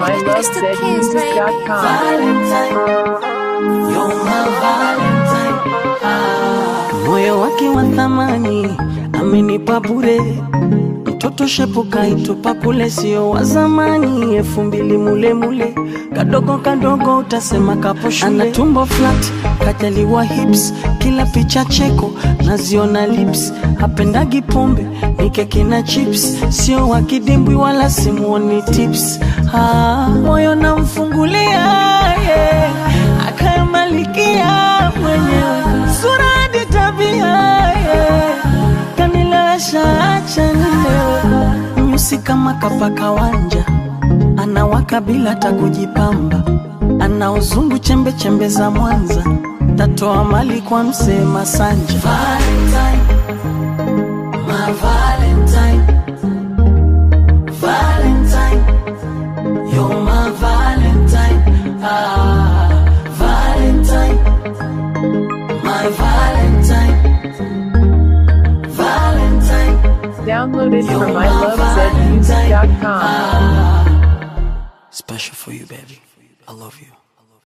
mylovezmusic.com. Valentine, you're my Valentine. Ah. Moyo wake wa thamani amenipa bure, mtoto shepuka itupa kule, sio wa zamani, elfu mbili mule mule, kadogo kadogo utasema kapo shule. Ana tumbo flat, kajaliwa hips, kila picha cheko naziona lips, hapendagi pombe ni keki na chips, sio wa kidimbwi wala simuoni tips. Ah, moyo namfungulia yeah. akayamalikia mwenyewe sura hadi tabia yeah. kanilewesha acha nilewe nyusi kama kapaka wanja anawaka bila hata kujipamba ana uzungu chembe chembe za Mwanza tatoa mali kwa msee Masanja Valentine, my Valentine, Valentine, you're my Valentine, ah, Valentine, my Valentine, Valentine. Download it You're from my mylovezmusic.com. Special for you, baby. I love you.